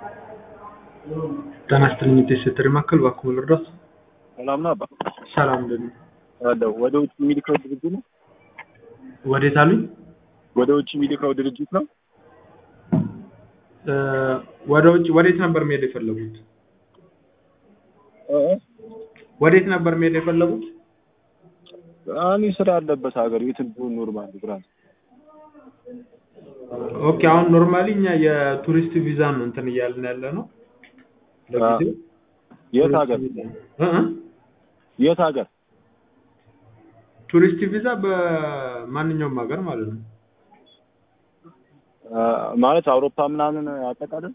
ጤና ይስጥልኝ የሴተሪ ማዕከል እባክዎ ልርዳዎት? ሰላም ነው አባ? ሰላም እንደምን አለሁ። ወደ ውጭ የሚልከው ድርጅት ነው? ወዴት አሉኝ? ወደ ውጭ የሚልከው ድርጅት ነው? እ ወደ ውጭ ወዴት ነበር መሄድ የፈለጉት? እ ወዴት ነበር መሄድ የፈለጉት? እኔ ስራ ያለበት ሀገር የትም ቢሆን ኖርማል ብራዝ ኦኬ አሁን ኖርማሊ እኛ የቱሪስት ቪዛ ነው እንትን እያልን ያለ ነው ለጊዜው። የት ሀገር እ እ የት ሀገር? ቱሪስት ቪዛ በማንኛውም ሀገር ማለት ነው። አ፣ ማለት አውሮፓ ምናምን አጠቃላይ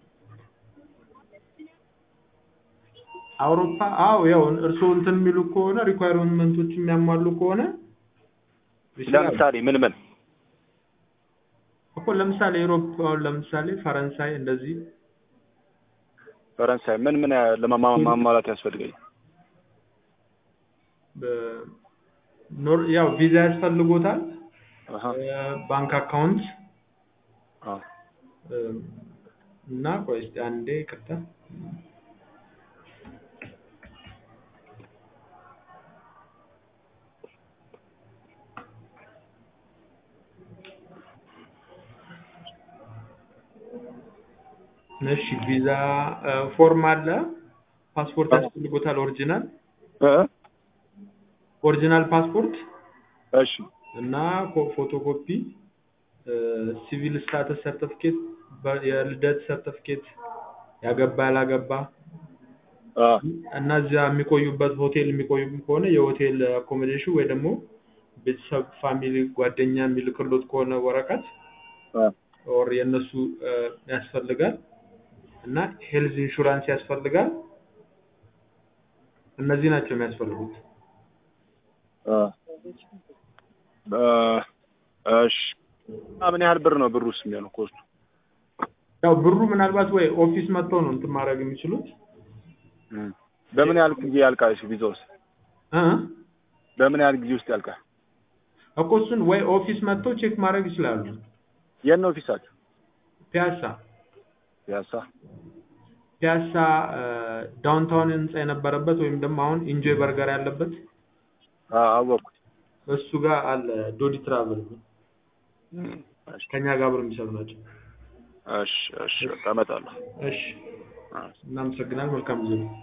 አውሮፓ አዎ ያው እርስዎ እንትን የሚሉ ከሆነ ሪኳየርመንቶች የሚያሟሉ ከሆነ ይችላሉ። ለምሳሌ ምን ምን እኮ ለምሳሌ ዩሮፕ አሁን ለምሳሌ ፈረንሳይ እንደዚህ ፈረንሳይ ምን ምን ለማማ- ማሟላት ያስፈልገኝ? በ- ኖር ያው ቪዛ ያስፈልጎታል፣ አሀ እ ባንክ አካውንት አ እ እና ቆይ እስኪ አንዴ ይቅርታ እሺ ቪዛ እ ፎርም አለ፣ ፓስፖርት ያስፈልጎታል ኦሪጂናል እ ኦሪጂናል ፓስፖርት እሺ እና ኮ- ፎቶኮፒ እ ሲቪል ስታተስ ሰርቲፊኬት፣ በ- የልደት ሰርቲፊኬት፣ ያገባ ያላገባ አ እና እዚያ የሚቆዩበት ሆቴል የሚቆዩ ከሆነ የሆቴል አኮሞዴሽን ወይ ደግሞ ቤተሰብ ፋሚሊ ጓደኛ የሚልክሎት ከሆነ ወረቀት አ ኦር የእነሱ እ ያስፈልጋል እና ሄልዝ ኢንሹራንስ ያስፈልጋል። እነዚህ ናቸው የሚያስፈልጉት። አ አ እሺ ምን ያህል ብር ነው ብሩስ የሚሆነው ኮስቱ? ያው ብሩ ምናልባት ወይ ኦፊስ መጥተው ነው እንትን ማድረግ የሚችሉት እም። በምን ያህል ጊዜ ያልቃል? እሺ ቪዛውስ እ በምን ያህል ጊዜ ውስጥ ያልቃል? እኮ እሱን ወይ ኦፊስ መጥተው ቼክ ማድረግ ይችላሉ። የት ነው ኦፊሳችሁ? ፒያሳ ፒያሳ ፒያሳ እ ዳውንታውን ህንጻ የነበረበት ወይም ደግሞ አሁን ኢንጆይ በርገር ያለበት አ አወቅኩት። እሱ ጋር አለ ዶዲ ትራቨል እም። እሺ ከኛ ጋር አብረው የሚሰሩ ናቸው። እሺ እሺ በቃ እመጣለሁ። እሺ አ እናመሰግናለን። መልካም ጊዜ ነው።